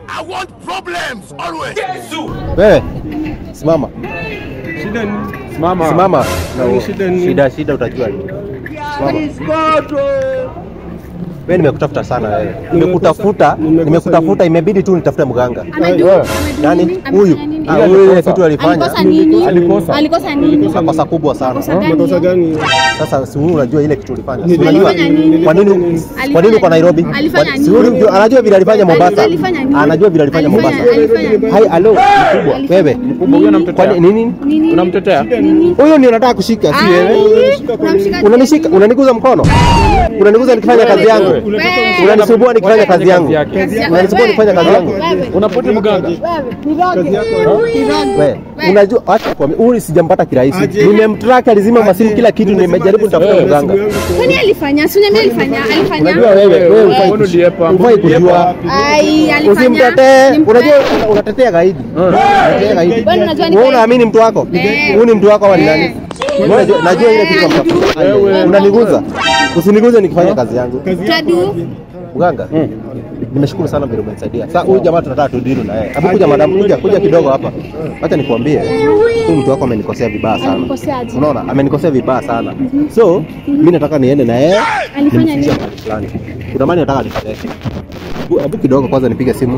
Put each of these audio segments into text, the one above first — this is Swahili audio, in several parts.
I want problems always. Wewe simama, Shida ni simama. simama na Ni u- shida ni- shida shida utajua nini. Simama. Wewe nimekutafuta sana wewe. Nimekutafuta, nimekosa nimekutafuta imebidi tu nitafute mganga. Amedu- Wewe. amedu Nani? nini? Huyu. Amefanya nini? Ah, Yeye huyu ile alikosa. kitu alifanya. Alikosa nini? Alikosa. Alikosa nini? Makosa kubwa sana. Makosa gani? Makosa gani? Sasa si wewe unajua ile kitu ulifanya. Si Nilifanya unajua nini? kwa nini Alifanya kwa nini uko nini? Nairobi? Alifanya Kwa- nini? Si wewe unajua- anajua vile alifanya Mombasa. Alifanya nini? Anajua vile alifanya Alifanya- Mombasa. alifanya nini? Hai, alo, mkubwa. Alifanya Wewe. nini? Mkubwa huyo anamtetea. Kwani nini? Nini? Unamtetea? Nini? Huyo ndio nataka kushika, si wewe. Ai, unamshika Unanishika, unaniguza mkono. Unaniguza nikifanya kazi yangu. Wewe. Unanisumbua nikifanya kazi yangu. Kazi yake. Kazi yako. Unanisumbua nikifanya kazi yangu. Wewe. Unapoti mganga. Niroge. Niroge. Wewe, unajua acha kwa huyu sijampata kirahisi. Aje. Nimemtrack alizima masimu kila kitu nimejaribu nitafuta Wewe, mganga. Kwani alifanya? Si uniambia alifanya? Alifanya? Unajua wewe, wewe Wewe, hufai mbona uliepa? hufai kujua. Ai, alifanya. Usimtetee. Nimpe- Unajua unatetea gaidi. Unatetea gaidi. Wewe unajua ni Wewe gaidi. unaamini mtu wako? Eh. Huyu ni mtu wako wali nani? Eh. Wewe Najua najua ile kitu unatafuta. Wewe. Unaniguza. Usiniguze nikifanya kazi yangu. Tadu. Mganga, nimeshukuru sana vile umenisaidia. Sasa huyu jamaa tunataka tudili na yeye. Hebu kuja madam, kuja kuja kidogo hapa. Acha nikwambie. Huyu mtu wako amenikosea vibaya sana. Alikosea Unaona? Amenikosea vibaya sana. So, mimi nataka niende na yeye. Alifanya nimfikishe nini? mahali fulani. Kuna mali nataka nipeleke. Hebu- Hebu kidogo kwanza nipige simu.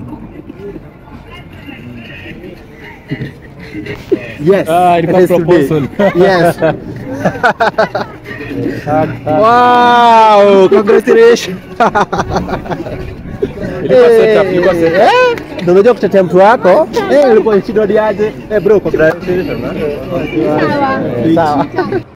Yes. Ah, ilikuwa it is today. proposal. Yes. wow, congratulations. Ilikuwa setup, ilikuwa setup. Eh, ndio unajua kutetea mtu wako. Eh, ulikuwa shida aje? Eh bro, congratulations. Sawa. Sawa.